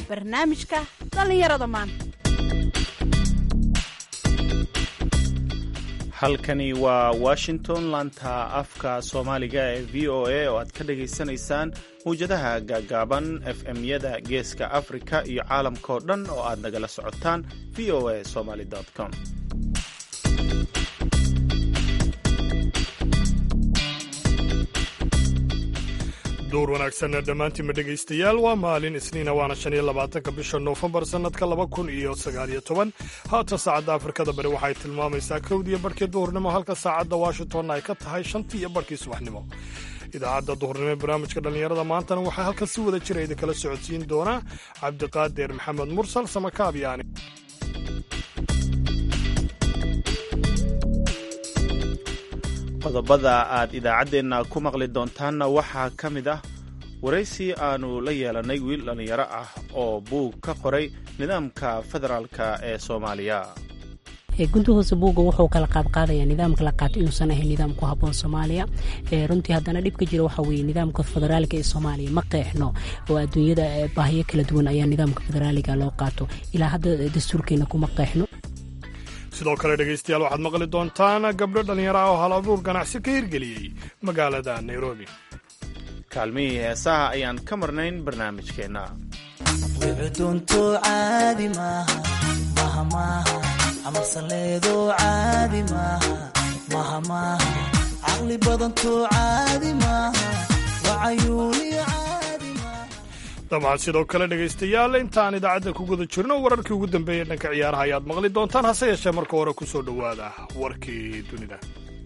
barnaamijka dhallinyarada maanta halkani waa washington laanta afka soomaaliga ee v o a oo aad ka dhagaysanaysaan mawjadaha gaagaaban f m-yada geeska afrika iyo caalamkao dhan oo aad nagala socotaan v o a somaly com duur wanaagsan dhammaantiinma dhegaystayaal waa maalin isniina waana shan iyo labaatanka bisha noofembar sannadka laba kun iyo sagaaliyo toban haatan saacadda afrikada bari waxay tilmaamaysaa kowdiiyo barhkii duhurnimo halka saacadda washingtonna ay ka tahay shantii iyo barhkii subaxnimo idaacadda duhurnimo ee barnaamijka dhallinyarada maantana waxaa halkan si wada jira idinkala socodsiin doonaa cabdiqaadir maxamed mursal samakaab yaani qodobada aad idaacaddeenna ku maqli doontaanna waxaa ka mid ah waraysi aanu la yeelannay wiil dhallinyaro ah oo buug ka qoray nidaamka federaalka ee soomaaliya gundahoose buugga wuxuu kala qaadqaadaya nidaamka la qaato inuusan ahayn nidaam ku haboon soomaaliya runtii haddana dhibka jira waxa weye nidaamka federaalka ee soomaaliya ma qeexno oo adduunyada baahiyo kala duwan ayaa nidaamka federaaliga loo qaato ilaa hadda dastuurkeena kuma qeexno sidoo kale dhegaystayaal waxaad maqli doontaan gabdho dhallinyaro ah oo hal abuur ganacsi ka hirgeliyey magaalada nairobi kaalmihii heesaha ayaan ka marnayn barnaamijkeenna wicudunto caadi maaha maha maaha amarsanleedo caadi maaha maha maaha caqli badanto caadi maaha wacayuuniyo caadi maaha dabcan sidoo kale dhegaystayaal intaan idaacadda ku guda jirno wararkii ugu dambeeyey dhanka ciyaaraha ayaad maqli doontaan hase yeeshee marka hore ku soo dhowaada warkii dunida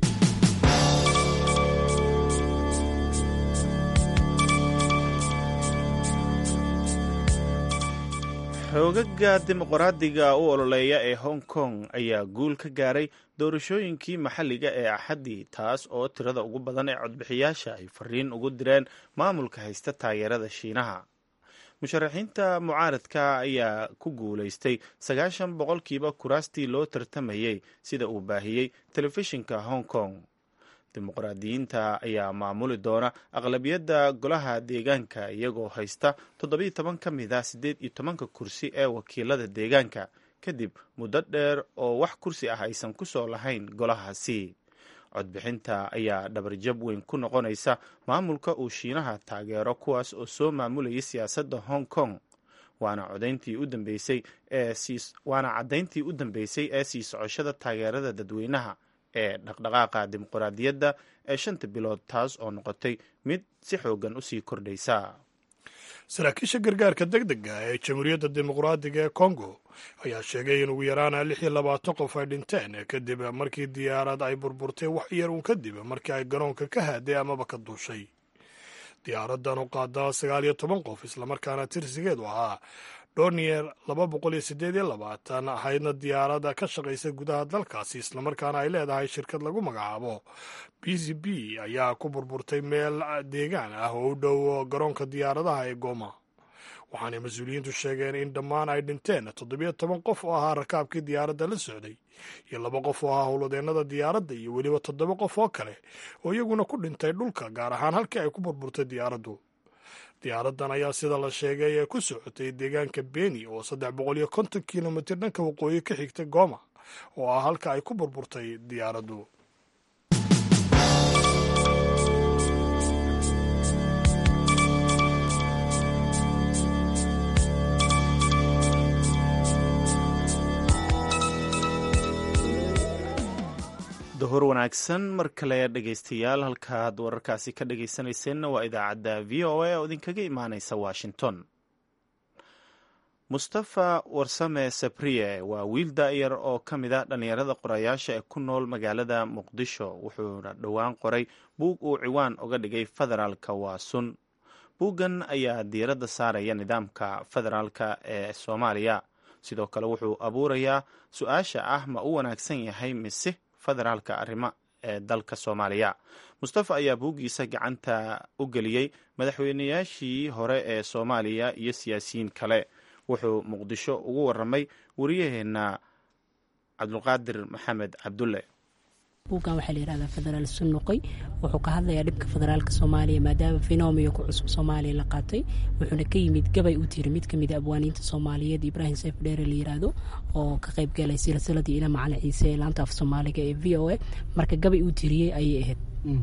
xoogaga dimuqraadiga u ololeeya ee hong kong ayaa guul ka gaaray doorashooyinkii maxalliga ee axaddii taas oo tirada ugu badan ee codbixiyaasha ay fariin ugu direen maamulka haysta taageerada shiinaha musharaxiinta mucaaradka ayaa ku guulaystay sagaashan boqolkiiba kuraastii loo tartamayey sida uu baahiyey telefishinka hong kong dimuqraadiyiinta ayaa maamuli doona aqlabiyadda golaha deegaanka iyagoo haysta toddobiiyo toban ka mid ah siddeed iyo tobanka kursi ee wakiilada deegaanka kadib muddo dheer oo wax kursi ah aysan ku soo lahayn golahaasi codbixinta ayaa dhabarjab weyn ku noqonaysa maamulka uu shiinaha taageero kuwaas oo soo maamulayay siyaasadda hong kong waana codayntii u dambeysay ee waana caddayntii u dambeysay ee sii socoshada taageerada dadweynaha ee dhaqdhaqaaqa dimuqraadiyadda ee shanta bilood taas oo noqotay mid si xoogan usii kordhaysa saraakiisha gargaarka deg dega ee jamhuuriyadda dimuqraadiga ee kongo ayaa sheegay in ugu yaraana lix iyo labaatan qof ay dhinteen kadib markii diyaarad ay burburtay wax yar uun kadib markii ay garoonka ka haaday amaba ka duushay diyaaraddan u qaada sagaal iyo toban qof islamarkaana tirsigeedu ahaa donier laba boqol iyo siddeed iyo labaatan ahaydna diyaarada ka shaqaysa gudaha dalkaasi islamarkaana ay leedahay shirkad lagu magacaabo b c b ayaa ku burburtay meel deegaan ah oo u dhow garoonka diyaaradaha ee goma waxaanay mas-uuliyiintu sheegeen in dhammaan ay dhinteen toddobiyo toban qof oo ahaa rakaabkii diyaaradda la socday iyo laba qof oo ahaa howladeennada diyaaradda iyo weliba toddoba qof oo kale oo iyaguna ku dhintay dhulka gaar ahaan halkii ay ku burburtay diyaaraddu diyaaraddan ayaa sida la sheegay ee ku socotay deegaanka beni oo saddex boqol iyo konton kilomitir dhanka waqooyi ka xigtay goma oo ah halka ay ku burburtay diyaaraddu duhur wanaagsan mar kale dhegaystayaal halkaad wararkaasi ka dhagaysanayseena waa idaacadda v o a oo idinkaga imaaneysa washington mustafa warsame sabriye waa wiil daa'yar oo ka mid a dhallinyarada qorayaasha ee ku nool magaalada muqdisho wuxuuna dhowaan qoray buug uu ciwaan uga dhigay federaalka waa sun buuggan ayaa diiradda saaraya nidaamka federaalka ee soomaaliya sidoo kale wuxuu abuurayaa su-aasha ah ma u wanaagsan yahay mise federaalka arrimo ee dalka soomaaliya mustafa ayaa buuggiisa gacanta u geliyey madaxweynayaashii hore ee soomaaliya iyo siyaasiyiin kale wuxuu muqdisho ugu waramay wariyaheenna cabdulqaadir maxamed cabdulle buuggan waxaa la yihahdaa federaal sunuqay wuxuu ka hadlayaa dhibka federaalka soomaaliya maadaama fenomio ku cusub soomaaliya la qaatay wuxuuna ka yimid gabay u tiri mid kamid a abwaaniinta soomaaliyeed ibraahim sayf dheere la yiraahdo oo ka qayb galay silsiladii ina macalin ciise ee laanta af soomaaliga ee v o a marka gabay uu tiriyey ayay ahayd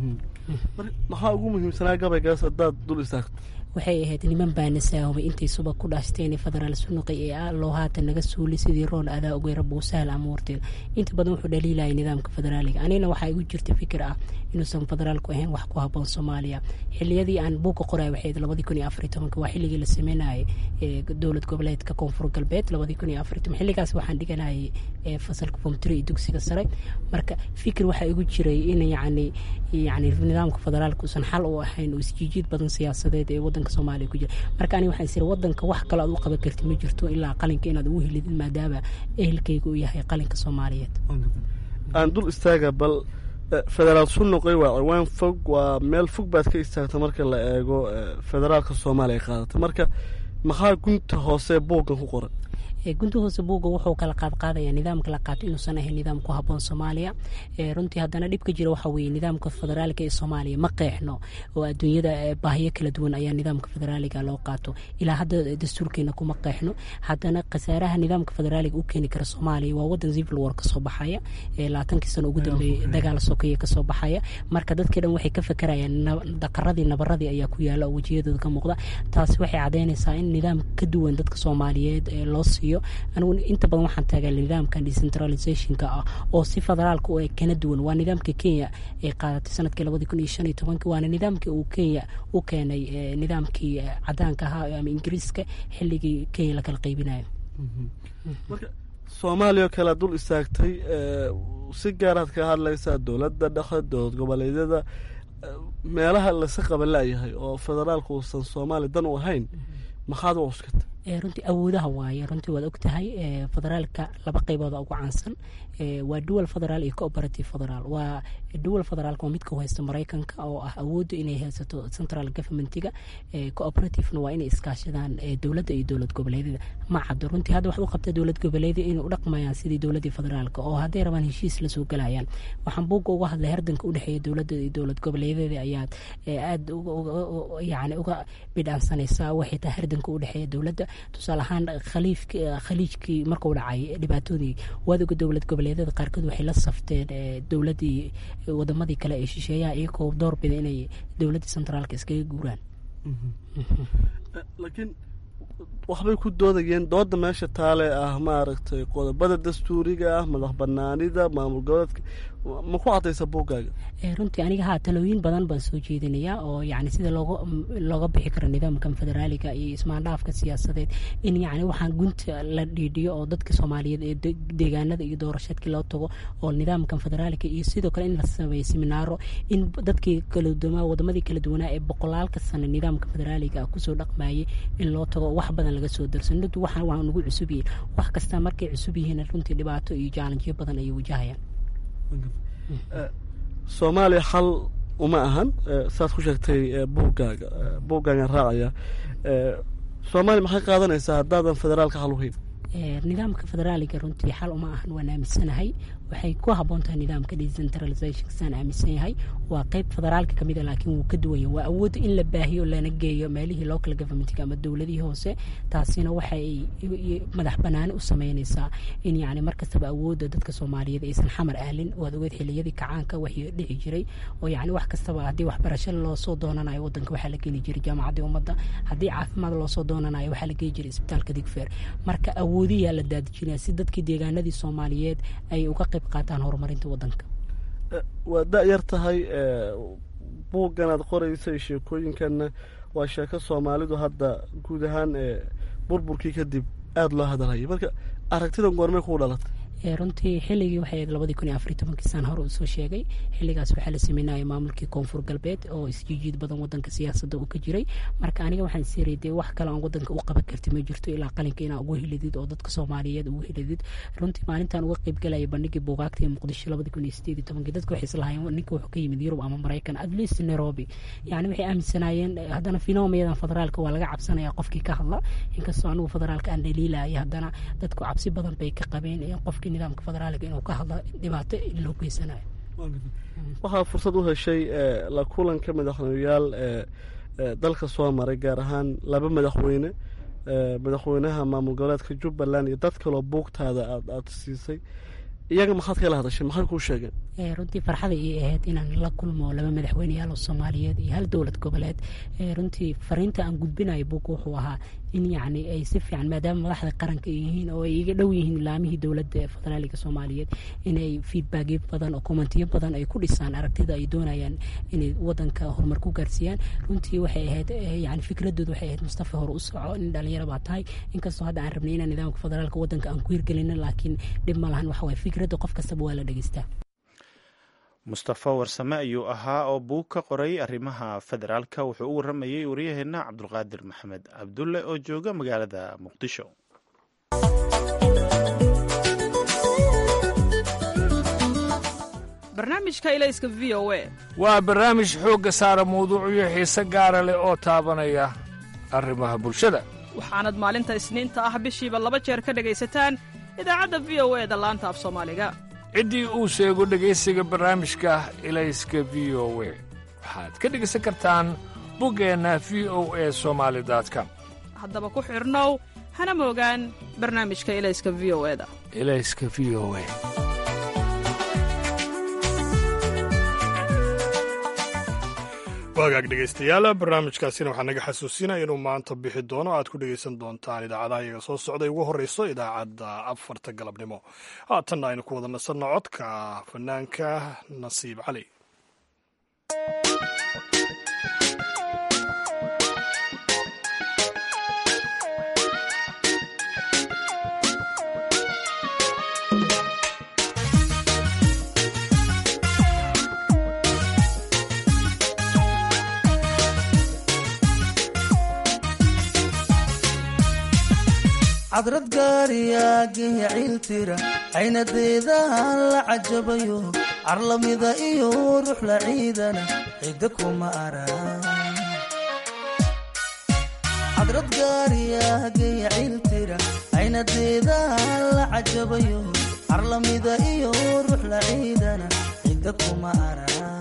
maxaa ugu muhiimsanaa gabaygaas haddaad dul istaagto waxay ahayd niman baana saahumay intay suba ku dhaashteen federaal sunuqi ee ah loo haatan naga suuli sidii roon adaa ogeyra buusahal amuurteeda inta badan wuxuu dhaliilayay nidaamka federaaliga anigana waxaa igu jirta fikir ah inuusan federaalku ahayn wax ku haboon soomaaliya xiliyadii aan buuga qoray waxayd labadii kun iyo afariy tobanka waa xilligii la sameynayay dowlad goboleedka koonfur galbeed labadii kun iyo afariy toban xilligaas waxaan dhiganayay fasalka fomtri iyo dugsiga sare marka fikir waxaa igu jiray in yacni yacni nidaamka federaalka uusan xal u ahayn oo isjiijiid badan siyaasadeed ee wadanka soomaaliya ku jira marka aniga waxaan isiri wadanka wax kale aad u qaban karti ma jirto ilaa qalinka inaad ugu helidin maadaama ehelkayga uu yahay qalinka soomaaliyeed aan dul istaaga bal federaal sunuqay waa ciwaan fog waa meel fog baad ka istaagta marka la eego federaalka soomaaliya qaadatay marka maxaa gunta hoose buuggan ku qoran gunta hoose buugga wuxuu kala qaadqaadaya nidaamka la qaato inuusan ahayn nidaam ku haboon soomaaliya runtii haddana dhibka jira waxa weye nidaamka federaalka ee soomaaliya ma qeexno oo adduunyada baahiyo kala duwan ayaa nidaamka federaaliga loo qaato ilaa hadda dastuurkeena kuma qeexno haddana khasaaraha nidaamka federaaliga u keeni kara soomaaliya waa wadan civil war kasoo baxaya labaatankii sano ugu dambeeyey dagaal sokeeye kasoo baxaya marka dadkii dhan waxay ka fakerayaan daqaradii nabaradii ayaa ku yaala oo wejiyadooda ka muuqda taasi waxay cadeynaysaa in nidaam ka duwan dadka soomaaliyeed loo siiyo anigu inta badan waxaan taagaa nidaamkan decentralizationka ah oo si federaalka u eg kana duwan waa nidaamka kenya ay qaadatay sanadkii labadii kun iyo shan iyo tobankii waana nidaamkii uu kenya u keenay nidaamkii cadaanka ahaa ama ingiriiska xilligii kenya la kala qaybinayo marka soomaaliya oo kale ad dul istaagtay si gaaraad ka hadlaysaa dowladda dhexe dowlad goboleedyada meelaha lasa qaba laayahay oo federaalka uusan soomaaliya dan u ahayn maxaad u cuskata runtii awoodaha waaye runtii waad og tahay federaalka laba qaybooda ugu caansan waa dual federaal iyo cooperative federaal waa dual federaalka waa midka u haysta maraykanka oo ah awoodda inay haysato central governmentiga cooperativena waa inay iskaashadaan dowladda iyo dowlad goboleedyada ma caddo runtii hadda waxaad u qabtaa dowlad goboleedyada inay u dhaqmayaan sidii dowladdii federaalka oo hadday rabaan heshiis lasoo galayaan waxaan buugga uga hadlay hardanka udhexeeya dowladda iyo dowlad goboleedyada ayaad aad yani uga bidhaansanaysaa waxay tahay hardanka udhexeeya dowladda tusaale ahaan khaliijkii markuu dhacay dhibaatadii waadooga dowlad goboleedyada qaarkood waxay la safteen dowladii wadamadii kale ee shisheeyaha iyagoo doorbida inay dowladdii centraalka iskaga guuraan laakiin waxbay ku doodayeen dooda meesha taale ah maaragtay qodobada dastuuriga ah madax banaanida maamul goboleedka ma ku cadaysa buuggaaga runtii aniga haa talooyin badan baan soo jeedinayaa oo yani sida looga looga bixi karo nidaamkan federaaliga iyo ismaandhaafka siyaasadeed in yani waxaan gunta la dhiidhiyo oo dadka soomaaliyeed ee deegaanada iyo doorasheedkii loo tago oo nidaamkan federaaliga iyo sidoo kale in la sameeyo seminaaro in dadkii kaladumaa wadamadii kala duwanaa ee boqolaalka sano nidaamka federaaliga kusoo dhaqmayay in loo tago wax badan laga soo darsan runtii waxaan waa nagu cusub yihiin wax kasta markay cusub yihiin runtii dhibaato iyo jaalanjiyo badan ayay wajahayaan soomaaliya xal uma ahan saad ku sheegtay buuggaaga buuggaagan raacaya soomaaliya maxay qaadanaysaa haddaadan federaalka xal uhayn nidaamka federaaliga runtii xal uma ahan waan aaminsanahay waxay ku haboon tahay nidaamka decentralization saan aaminsan yahay waa qeyb federaalka kamid a laakiin wuu ka duwanya waa awoodda in la baahiyo lana geeyo meelihii local governmentga ama dowladihii hoose taasina waxay madax banaani u sameynaysaa in yani markastaba awoodda dadka soomaaliyeed aysan xamar ahlin waad ogeed xiliyadii kacaanka waxii dhici jiray oo yani wax kastaba haddii waxbarasho loosoo doonanayo wadanka waxaa la geli jiray jaamacaddii ummadda haddii caafimaad loosoo doonanayo waxaa la geli jiray isbitaalka digfeer marka awoodiyaa la daadijinaya si dadkii deegaanadii soomaaliyeed ay uga qayb qaataan horumarinta wadanka waa da-yar tahay buuggan aad qoraysay sheekooyinkanna waa sheeko soomaalidu hadda guud ahaan burburkii kadib aada loo hadalhayay marka aragtidan goormay kuu dhalatay runtii xilligii waxay ahayd labadii kun iyo afariy tobankii saan hore usoo sheegay xilligaas waxaa la sameynaya maamulkii koonfur galbeed oo isjiijiid badan wadanka siyaasadda uu ka jiray marka aniga waxaan siray dee wax kale aan wadanka u qaban karti ma jirto ilaa qalinka inaa ugu helidid oo dadka soomaaliyeed ugu helidid runtii maalintan uga qayb galaya bandhigii buugaagta ee muqdisho labadii kun iyo sideed iyo tobankii dadka waxay islahaayeen ninka wuxuu ka yimid yurub ama maraykan at least nairobi yani waxay aaminsanaayeen haddana finomiyadan federaalka waa laga cabsanaya qofkii ka hadla inkastoo anigu federaalka aan dhaliilaya haddana dadku cabsi badan bay ka qabeen qofkii nidaamka federaaliga inuu ka hadla dhibaato loo geysanayo waxaa fursad u heshay la kulanka madaxweyneyaal dalka soo maray gaar ahaan laba madaxweyne madaxweynaha maamul goboleedka jubbaland iyo dad kaloo buugtaada aad aada siisay iyaga maxaad kala hadashay maxay kuu sheegeen runtii farxada ii ahayd inaan la kulmo laba madaxweyneyaal oo soomaaliyeed iyo hal dowlad goboleed runtii fariinta aan gudbinayo buugga wuxuu ahaa in yacni ay si fiican maadaama madaxda qaranka ay yihiin oo ay iga dhow yihiin laamihii dowladda ee federaaliga soomaaliyeed inay feedbackyo badan oo kommentiyo badan ay ku dhisaan aragtida ay doonayaan inay wadanka horumar ku gaarsiiyaan runtii waxay ahayd yani fikradooda waxay ahayd mustafa hore u soco nin dhalinyaro baa tahay inkastoo hadda aan rabnay inaan nidaamka federaalka wadanka aan ku hirgelino laakiin dhib ma lahan waxa waye fikradda qof kastaba waa la dhegeystaa mustafa warsame ayuu ahaa oo buug ka qoray arrimaha federaalka wuxuu u waramayey waryaheena cabdulqaadir maxamed cabdulle oo jooga magaalada muqdisho barnaamijka ilayska v o a waa barnaamij xoogga saara mawduucyo xiise gaara leh oo taabanaya arrimaha bulshada waxaanad maalinta isniinta ah bishiiba laba jeer ka dhegaysataan idaacadda v o e da laanta af soomaaliga ciddii uu sheego dhegaysiga barnaamijka ilayska v o we waxaad ka dhegaysan kartaan buggeenna v o e somaali com haddaba ku xidhnow hana moogaan barnaamijka ilayska v o e da ilayska v o e waagaag dhegaystayaal barnaamijkaasina waxaa naga xasuusinaya inuu maanta bixi doono aad ku dhegaysan doontaan idaacadaha iyaga soo socday ugu horreyso idaacadda afarta galabnimo haatanna aynu ku wada nasanno codka fanaanka nasiib cali cadrad gaariyaagaya ciiltira caynadeedaan la cajabayo carlamida iyo ruux la ciidana cidda kuma arag cadrad gaariyaagaya ciiltira caynadeedaan la cajabayo carlamida iyo ruux la ciidana cidda kuma arag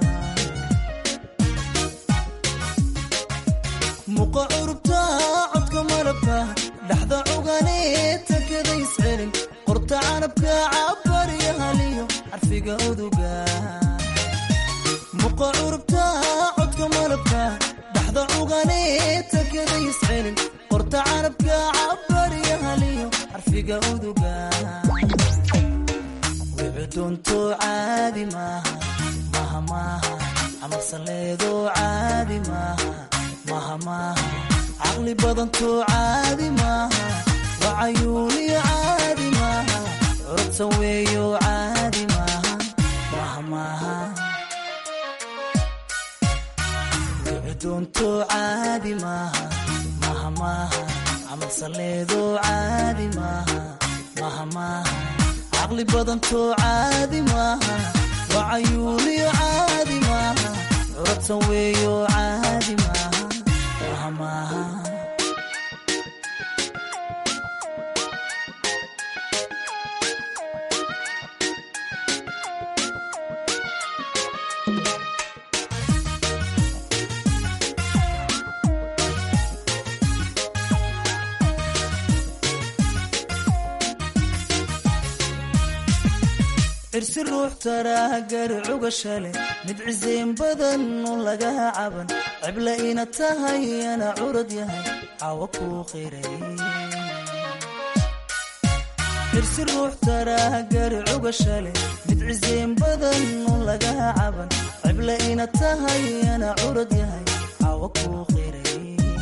muqa curubta codka malabka dhaxda cuganee takadays celin qorta canabka cabariyo haliyo xarfiga uduga muqa curubta codka malabka dhaxda cuganee takadays celin qorta canabka cabariyo haliyo xarfiga uduga wicudunto caadi maaha maha maaha amarsanleedo caadi maaha maha maaha caqli badanto caadi maaha wacayuuniyo caadi maaha curudsan weeyo caadi maaha maha maaha wicudunto caadi maaha maha maaha camalsaleedo caadi maaha maha maaha caqli badanto caadi maaha wacayuuniyo caadi maaha curudsan weeyo caadi maaha maha maaha cirsi ruux taraa gari cugashale mid ciseyn badan un lagaa caban cibla ina tahay ana curad yahay cawa kuu qiray cirsi ruux taraa gari cugashale mid ciseyn badan un lagaa caban cibla ina tahay ana curad yahay cawa kuu qiray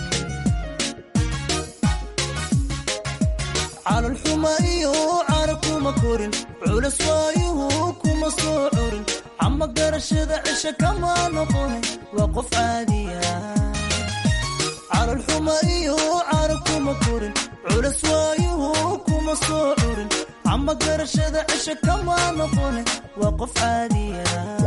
calolxuma iyo cara kuma korin culas waayuhu kuma soo curin ama garashada cisha kama noqone waa qof caadiya calolxuma iyo cara kuma korin culas waayuhu kuma soo curin ama garashada cisha kama noqone waa qof caadiya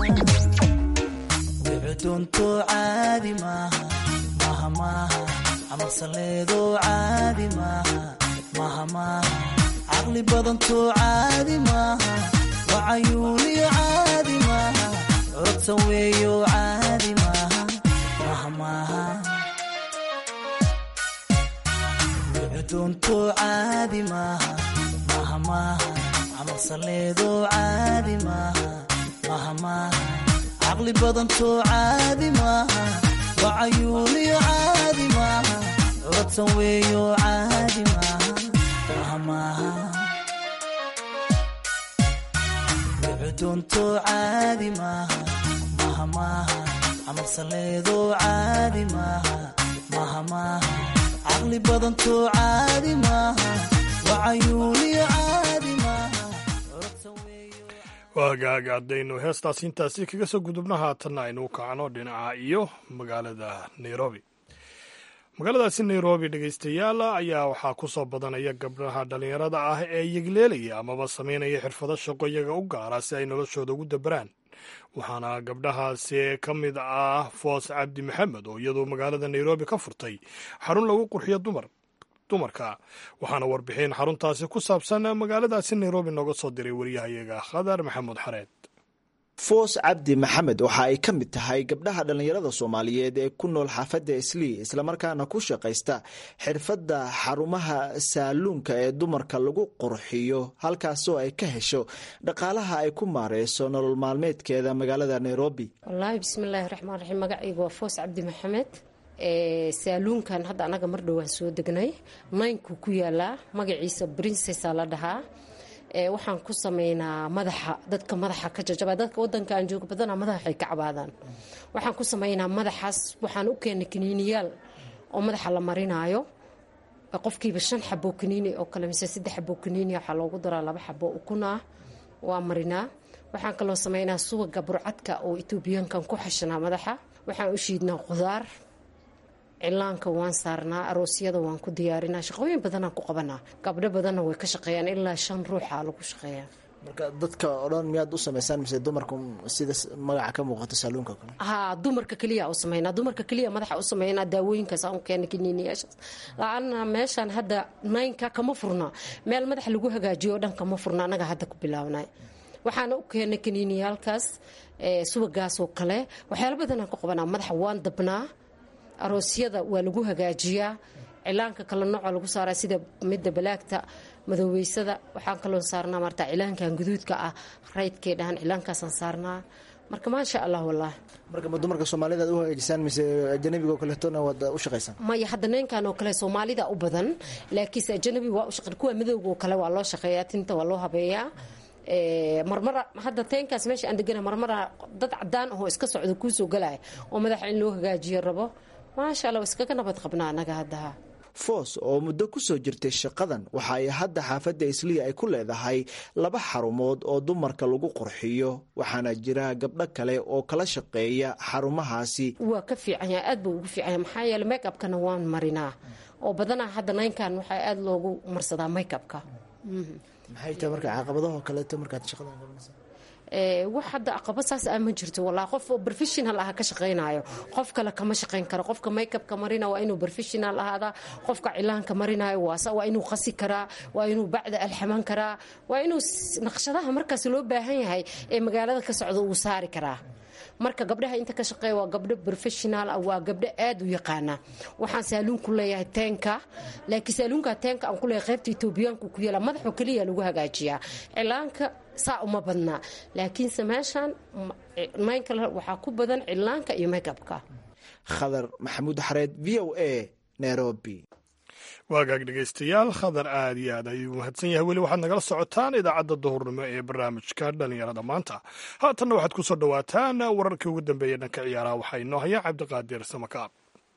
wicudunto caadi maaha maha maaha amarsanleedo caadi maaha maha maaha caqli badanto caadi maaha wacayuuniyo caadi maaha curatan weeyo caadi maaha maaha maaha doonto caadi maaha maaha maaha camal saleedo caadi maaha maaha maaha caqli badanto caadi maaha wacayuuniyo caadi maaha curatan weeyo caadi maaha maaha maaha doonto caadi maaha maaha maaha camal saleedo caadi maaha maaha maaha caqli badanto caadi maaha wacayuuniyo caadi maaha waagaaga haddaynu heestaas intaasi kaga soo gudubno haatanna aynu u kacno dhinaca iyo magaalada nairobi magaaladaasi nairobi dhegaystayaal ayaa waxaa ku soo badanaya gabdhaha dhallinyarada ah ee yegleelaya amaba samaynaya xirfado shaqo iyaga u gaara si ay noloshooda ugu dabaraan waxaana gabdhahaasi ka mid ah foos cabdi maxamed oo iyadoo magaalada nairobi ka furtay xarun lagu qurxiyo dumar dumarka waxaana warbixin xaruntaasi ku saabsan magaaladaasi nairobi nooga soo diray wariyahayaga khadar maxamuud xareed foos cabdi maxamed waxa ay ka mid tahay gabdhaha dhallinyarada soomaaliyeed ee ku nool xaafadda islii islamarkaana ku shaqaysta xirfadda xarumaha saaluunka ee dumarka lagu qurxiyo halkaasoo ay ka hesho dhaqaalaha ay ku maareyso nolol maalmeedkeeda magaalada nairobi wallaahi bismillaahi raxmaan raxiim magacaygu waa foos cabdi maxamed saaluunkan hadda anaga mar dhowaan soo degnay naynku ku yaalaa magaciisa brincesa la dhahaa waxaan ku sameynaa madaxa dadka madaxa ka jajaba dadka wadanka aan jooga badana madaxay ka cabaadaan waxaan ku sameynaa madaxaas waxaan u keenay kaniiniyaal oo madaxa la marinaayo qofkiiba shan xabo kaniini oo kale mise saddex xabo kaniini waxaa loogu daraa laba xabo ukun ah waa marinaa waxaan kaloo sameynaa suwaga burcadka oo etoobiyaankan ku xashanaa madaxa waxaan u shiidnaa qudaar cilaanka waan saarnaa aroosyada waan ku diyaarinaa shaqooyin badanaan ku qabanaa gabdho badanna way ka shaqeeyaan ilaa shan ruuxa lagu shaqeeyaa marka dadka o dhan miyaad u samaysaan mise dumarku sida magaca ka muuqato saaluunka kale haa dumarka keliya u sameynaa dumarka keliya madaxa u sameynaa daawooyinkaas aan u keena kiniiniyaashaas la-aana meeshaan hadda naynka kama furna meel madaxa lagu hagaajiyo o dhan kama furna annaga hadda ku bilaabnay waxaana u keenay kaniiniyaalkaas subagaasoo kale waxyaala badanaan ku qabanaa madaxa waan dabnaa aroosyada waa lagu hagaajiyaa cilaanka kale nooca lagu saaraa sida midda balaagta madoobeysada waxaan kaloo saarnaa marta cilaankan guduudka ah raydkay dhahan cilaankaasaan saarnaa marka maasha allah wallah marka ma dumarka soomaalida ad u hagaajisaan mise ajanabiga oo kaleetona waad u shaqaysaan maya hadda neenkan oo kale soomaalida u badan laakiinse ajanabi waa u shaqe kuwa madowga oo kale waa loo shaqeeyaa tinta waa loo habeeyaa marmara hadda teenkaas meesha aan degana marmara dad cadaan ahoo iska socdo kuusoo galaya oo madaxa in loo hagaajiyo rabo maasha alla iskaga nabad qabnaa anaga haddaha foos oo muddo ku soo jirtay shaqadan waxa ay hadda xaafadda isliya ay ku leedahay laba xarumood oo dumarka lagu qurxiyo waxaana jira gabdho kale oo kala shaqeeya xarumahaasi waa ka fiican yahay aad buu ugu fiican yahay maxaa yeele make upkana waan marinaa oo badanaa hadda naynkan waxaa aada loogu marsadaa make upka maxay tahay marka caqabadaho kaleeto markaad shaqadan qabanaysa wax hadda aqaba saas ah ma jirto walaa qof professional ah ka shaqaynayo qof kale kama shaqayn karo qofka makeupka marina waa inuu professional ahaadaa qofka cilaanka marinayo waa inuu qasi karaa waa inuu bacda alxaman karaa waa inuu naqshadaha markaas loo baahan yahay ee magaalada ka socda uu saari karaa marka gabdhaha inta ka shaqeeya waa gabdho professional ah waa gabdho aada u yaqaana waxaan saaluun ku leeyahay teenka laakiin saaluunka teenka aan ku leeyahay qaybta etoobiyaanku ku yaala madaxoo keliya lagu hagaajiyaa cilaanka saa uma badnaa laakiinse meeshaan maynkale waxaa ku badan cilaanka iyo makeupka khadar maxamuud xareed v o a nairobi waagaag dhegaystayaal khadar aad iyo aad ayuu mahadsan yahay weli waxaad nagala socotaan idaacadda duhurnimo ee barnaamijka dhallinyarada maanta haatanna waxaad ku soo dhowaataan wararkii ugu dambeeya dhanka ciyaaraha waxaa inoo haya cabdiqaadir samakaab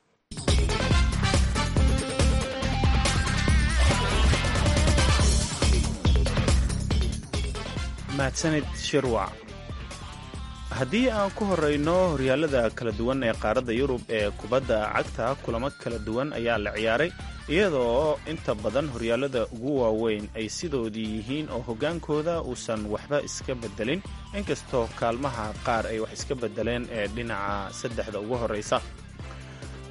mahadsanid shirwac haddii aan ku horeyno horyaalada kala duwan ee qaaradda yurub ee kubadda cagta kulamo kala duwan ayaa la ciyaaray iyadoo inta badan horyaalada ugu waaweyn ay sidoodii yihiin oo hoggaankooda uusan waxba iska beddelin inkastoo kaalmaha qaar ay wax iska beddeleen ee dhinaca saddexda ugu horreysa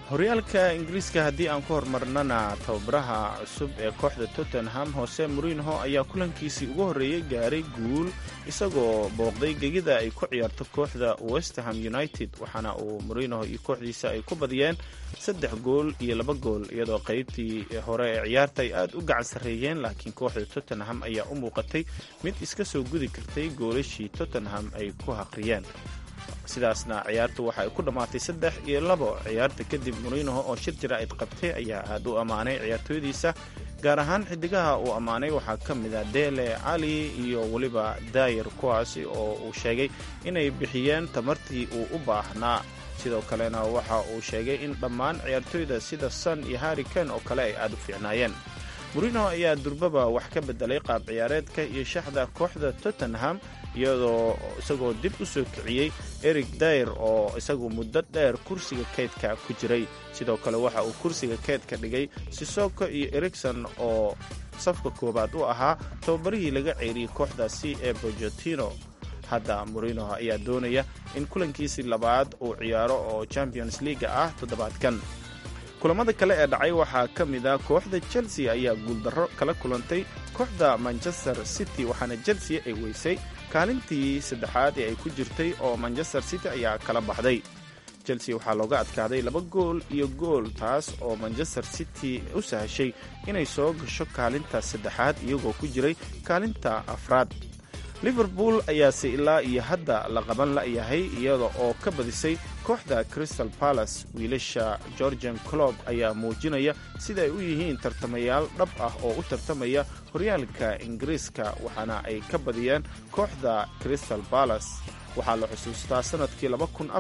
horyaalka ingiriiska haddii aan ku hormarnana tababaraha cusub ee kooxda tottenham hose morinho ayaa kulankiisii ugu horreeyey gaaray guul isagoo booqday gegida ay ku ciyaarto kooxda westerham united waxaana uu morinho iyo kooxdiisa ay ku badiyeen saddex gool iyo laba gool iyadoo qaybtii hore ee ciyaarta ay aad u gacan sarreeyeen laakiin kooxda tottenham ayaa u muuqatay mid iska soo gudi kartay goolashii tottenham ay ku haqriyeen sidaasna ciyaartu waxa ay ku dhammaatay saddex iyo labo ciyaarta kadib morinho oo shir jaraa'id qabtay ayaa aad u ammaanay ciyaartooydiisa gaar ahaan xidigaha uu ammaanay waxaa ka mid a dele cali iyo weliba daayir kuwaasi oo uu sheegay inay bixiyeen tamartii uu u baahnaa sidoo kalena waxa uu sheegay in dhammaan ciyaartooyda sida son iyo harri ken oo kale ay aad u fiicnaayeen morinho ayaa durbaba wax ka bedelay qaab ciyaareedka iyo shaxda kooxda tottenham iyadoo isagoo dib u soo kiciyey eric dayr oo isagu muddo dheer kursiga keydka ku jiray sidoo kale waxa uu kursiga keydka dhigay sisoko iyo ericson oo safka koowaad u ahaa tababarihii laga ceeriyey kooxdaasi ee bojotino hadda morino ayaa doonaya in kulankiisii labaad uu ciyaaro oo champions leaga ah toddobaadkan kulamada kale ee dhacay waxaa ka mid a kooxda chelsea ayaa guuldarro kala kulantay kooxda manchester city waxaana chelsea ay weysay kaalintii saddexaad ee ay ku jirtay oo manchester city ayaa kala baxday chelsea waxaa looga adkaaday laba gool iyo gool taas oo manchester city u sahashay inay soo gasho kaalinta saddexaad iyagoo ku jiray kaalinta afraad liverpool ayaase ilaa iyo hadda la qaban la'yahay iyada oo ka badisay kooxda crystal palace wiilasha georgian clob ayaa muujinaya sida ay u yihiin tartamayaal dhab ah oo u tartamaya horyaalka ingiriiska waxaana ay ka badiyeen kooxda crystal palace waxaa la xusuustaa sannadkii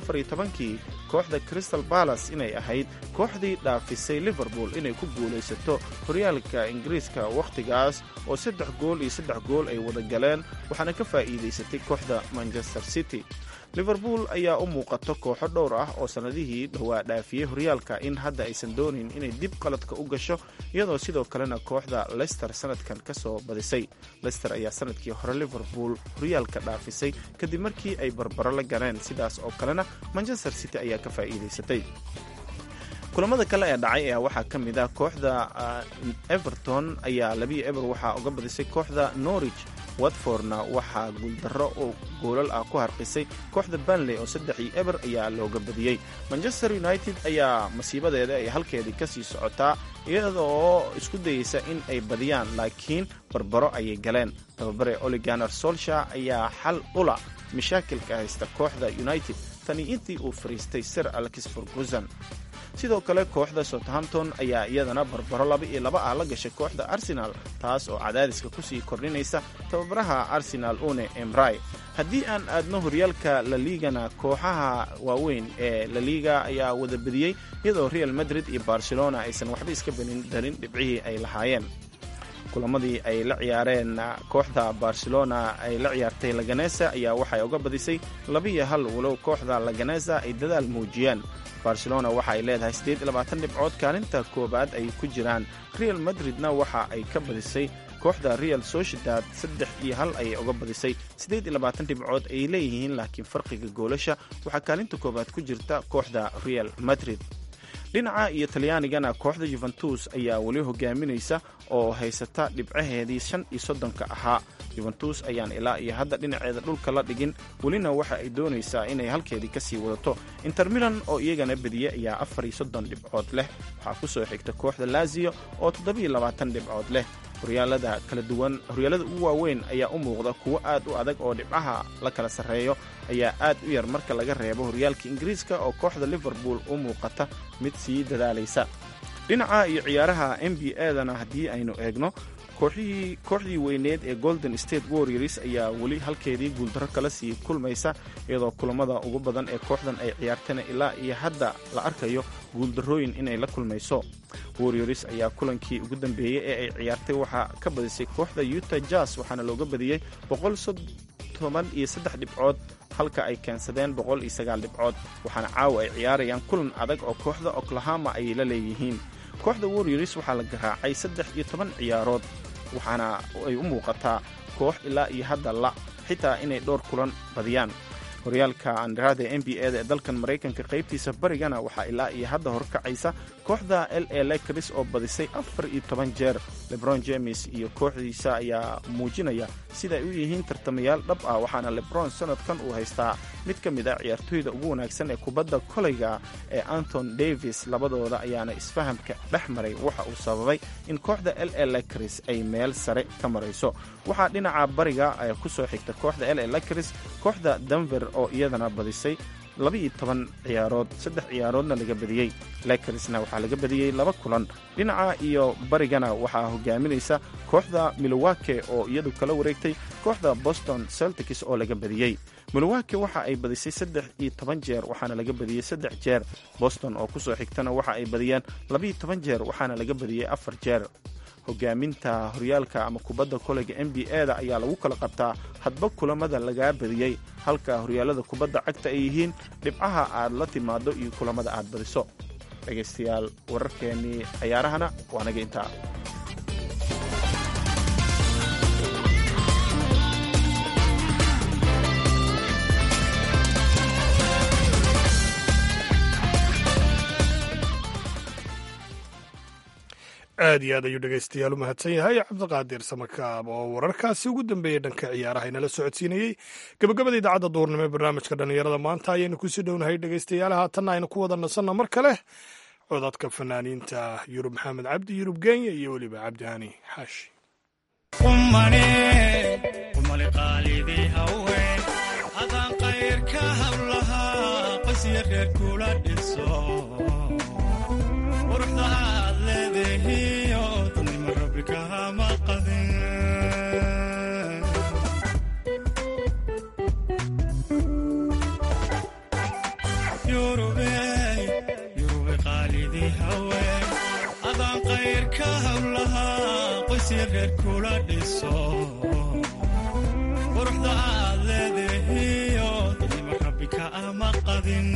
kii kooxda crystal balas inay ahayd kooxdii dhaafisay liverpool inay ku guulaysato horyaalka ingiriiska wakhtigaas oo saddex gool iyo saddex gool ay wada galeen waxaana ka faa'iidaysatay kooxda manchester city liverpool ayaa u muuqato kooxo dhowr ah oo sannadihii dhowaa dhaafiyey horyaalka in hadda aysan doonayn inay dib qaladka u gasho iyadoo sidoo kalena kooxda lester sannadkan ka soo badisay lester ayaa sannadkii hore liverpool horyaalka dhaafisay kadib markii ay barbaro la galeen sidaas oo kalena manchester city ayaa ka faa'iidaysatay kulamada kale ee dhacay ayaa waxaa ka mid ah kooxda everton ayaa labiyo eber waxaa uga badisay kooxda norwich watfordna waxaa guuldarro oo goolal ah ku harqisay kooxda banley oo saddex iyo eber ayaa looga badiyey manchester united ayaa masiibadeeda ay halkeedii ka sii socotaa iyada oo isku dayeysa in ay badiyaan laakiin barbaro ayay galeen tababare oliganer solsha ayaa xal ula mashaakilka haysta kooxda united tani intii uu fariistay sir alex ferguson sidoo kale kooxda southampton ayaa iyadana barbaro laba iyo laba ah la gashay kooxda arsenal taas oo cadaadiska kusii kordhinaysa tababaraha arsenal une emray haddii aan aadno horyaalka laligana kooxaha waaweyn ee laliga ayaa wada bediyey iyadoo real madrid iyo barcelona aysan waxba iska benin darin dhibcihii ay lahaayeen kulamadii ay la ciyaareen kooxda barcelona ay la ciyaartay laganesa ayaa waxay uga badisay labiyo hal walow kooxda laganesa ay dadaal muujiyeen barcelona waxa ay leedahay siddeed iyo labaatan dhibcood kaalinta koowaad ay ku jiraan real madridna waxa ay ka badisay kooxda real sociedad saddex iyo hal ayay uga badisay siddeed iyo labaatan dhibcood ay leeyihiin laakiin farqiga goolasha waxaa kaalinta koowaad ku jirta kooxda real madrid dhinaca iyo talyaanigana kooxda yuventus ayaa weli hogaaminaysa oo haysata dhibcaheedii shan iyo soddonka ahaa yuventus ayaan ilaa iyo hadda dhinaceeda dhulka la dhigin welina waxa ay doonaysaa inay halkeedii kasii wadato inter milan oo iyagana bediye ayaa afar iyo soddon dhibcood leh waxaa ku soo xigta kooxda laziyo oo toddobiyo labaatan dhibcood leh horyaalada kala duwan horyaalada ugu waaweyn ayaa u muuqda kuwo aad u adag oo dhibcaha la kala sarreeyo ayaa aad u yar marka laga reebo horyaalka ingiriiska oo kooxda liverpool u muuqata mid sii dadaalaysa dhinaca iyo ciyaaraha n b a-dana haddii aynu eegno kooxihii kooxdii weyneed ee golden state warriors ayaa weli halkeedii guuldarro kala sii kulmaysa iyadoo kulamada ugu badan ee kooxdan ay ciyaartana ilaa iyo hadda la arkayo guuldarrooyin inay la kulmayso warriors ayaa kulankii ugu dambeeyey ee ay ciyaartay waxaa ka badisay kooxda utah jazz waxaana looga badiyey boqoltoban iyo saddex dhibcood halka ay keensadeen boqol iyo sagaal dhibcood waxaana caawa ay ciyaarayaan kulan adag oo kooxda oklahoma ayay la leeyihiin kooxda warriors waxaa la garaacay saddex iyo toban ciyaarood waxaana ay u muuqataa koox ilaa iyo hadda la xitaa inay dhowr kulan badiyaan horyaalka andharaada n b a da ee dalkan maraykanka qaybtiisa barigana waxaa ilaa iyo hadda horkacaysa kooxda l a lakris oo badisay afar iyo toban jeer lebron james iyo kooxdiisa ayaa muujinaya sida ay u yihiin tartamayaal dhab ah waxaana lebron sanadkan uu haystaa mid ka mid ah ciyaartooyda ugu wanaagsan ee kubadda koleyga ee anton davis labadooda ayaana isfahamka dhex maray waxa uu sababay in kooxda l a lakris ay meel sare ka marayso waxaa dhinaca bariga ku soo xigta kooxda l a lakris kooxda denver oo iyadana badisay labaiyo toban ciyaarood saddex ciyaaroodna laga badiyey lakersna waxaa laga badiyey laba kulan dhinaca iyo barigana waxaa hogaaminaysa kooxda milowake oo iyadu kala wareegtay kooxda boston celtics oo laga badiyey milowake waxa ay badisay saddex iyo toban jeer waxaana laga badiyey saddex jeer boston oo kusoo xigtana waxa ay badiyeen labaiyo toban jeer waxaana laga badiyey afar jeer hogaaminta horyaalka ama kubadda koleyga n b a da ayaa lagu kala qabtaa hadba kulamada lagaa badiyey halka horyaalada kubadda cagta ay yihiin dhibcaha aad la timaado iyo kulamada aad badiso dhegaystayaal wararkeennii cayaarahana waa naga intaa aad iyo aad ayuu dhegaystayaal u mahadsan yahay cabdiqaadir samakaab oo wararkaasi ugu dambeeyey dhanka ciyaaraha inala socodsiinayey gabagabada idaacadda duurnimo ee barnaamijka dhallinyarada maanta ayaynu kusii dhownahay dhegaystayaal haatanna aynu ku wada nasanna mar kale codadka fanaaniinta yurub maxamed cabdi yurub genya iyo weliba cabdihani xaashi adaan qayrka hawlahaa qoysya reer kula dhiso quruxda aad leedahiyo dadnima rabbi ka ama qadin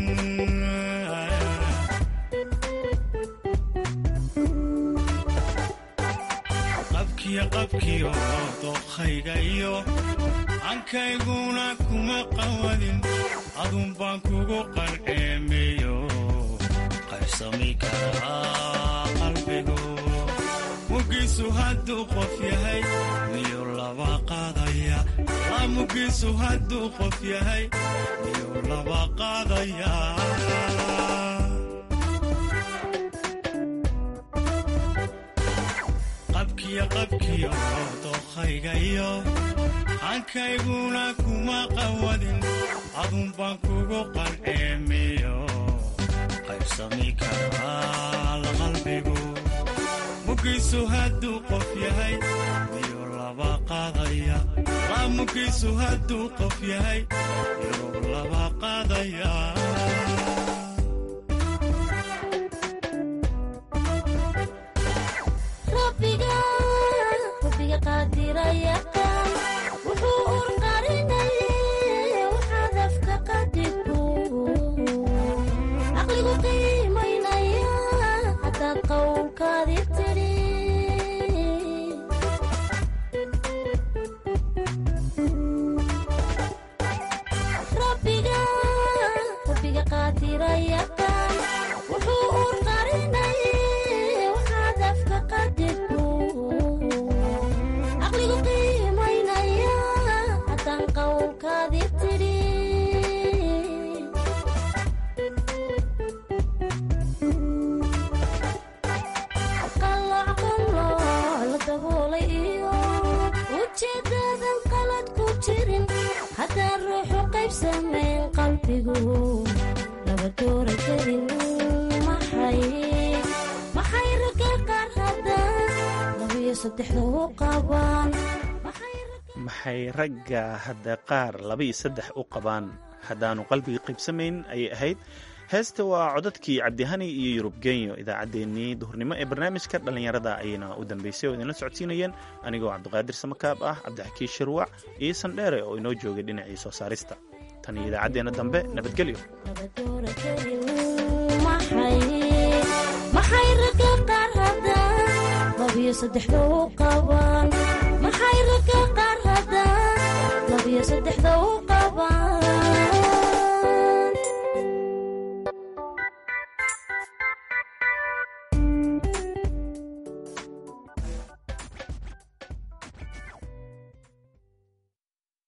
qabkiyo qabkiyo dookhayga iyo ankayguna kuma qawadin adun baan kugu qalceemeyo qaybsami karaa qalbigu mugiisu hadduu qof yahay miyuu laba qaadaya la mugiisu hadduu qof yahay miyuu laba qaadaya qabkiyo qabkiyo dookhayga iyo hankayguna kuma qawadin adun baan kugu qalceemiyo qaybsami karaa la qalbigu mugiisu hadduu qof yahay miyuu laba qaadaya la mugiisu hadduu qof yahay miyuu laba qaadaya maxay ragga hadda qaar labaiyo saddex u qabaan haddaannu qalbiga qaybsamayn ayay ahayd heesta waa codadkii cabdihani iyo yurub genyo idaacaddeenii duhurnimo ee barnaamijka dhallinyarada ayayna u dambaysay oo idinla socodsiinayeen anigoo cabdiqaadir samakaab ah cabdixakiin shirwac iyo sandheere oo inoo joogay dhinacii soo saarista tan iyo idaacaddeenna dambe nabadgelyo maxay ragga qaar haddaan labiyo saddexda u